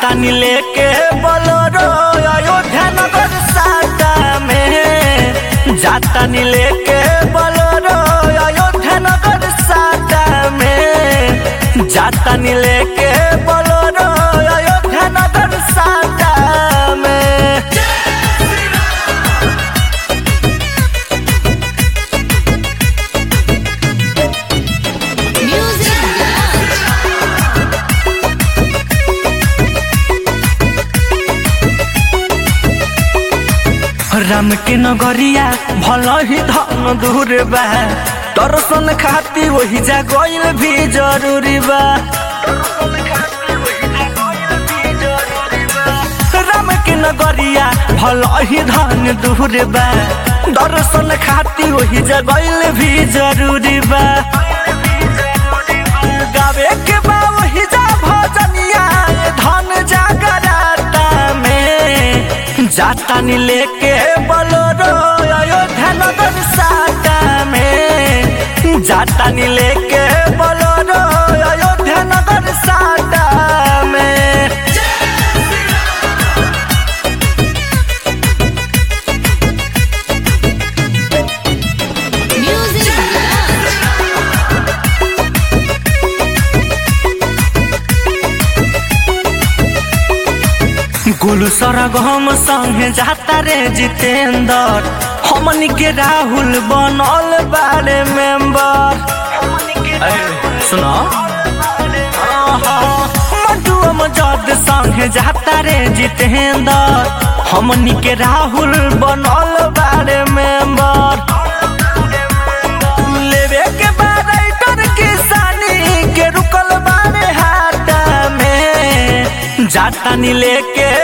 जातानी लेके बोलोरो अयोध्या नगर साटा में जातानी लेके बोलोरो अयोध्या नगर साटा में जातानी लेके बोलोरो अयोध्या नगर साटा में Music Lounge. राम के नगरिया भल ही धन दूर बा दर्शन खाती वही जा गईल भी जरूरी बा राम के नगरिया भल ही धन दूर बा दर्शन खाती वही जा गईल भी जरूरी बा गावे के बा वही जा भजनिया धन जागराता में जातानी लेके बोलोरो अयोध्या नगर साटा में जातानी लेके बोलोरो अयोध्या नगर साटा में Music Lounge. गुलू सरगम संगे जाता रे जितेंद्र हमनी के राहुल बनल बारे मेंबर सुनो मधुआ मजद संगे जाता रे जितेंद्र हमनी के राहुल बनल बारे मेंबर लेवे के बाद राइटर किसानी के रुकल बारे हाथ में जातानी लेके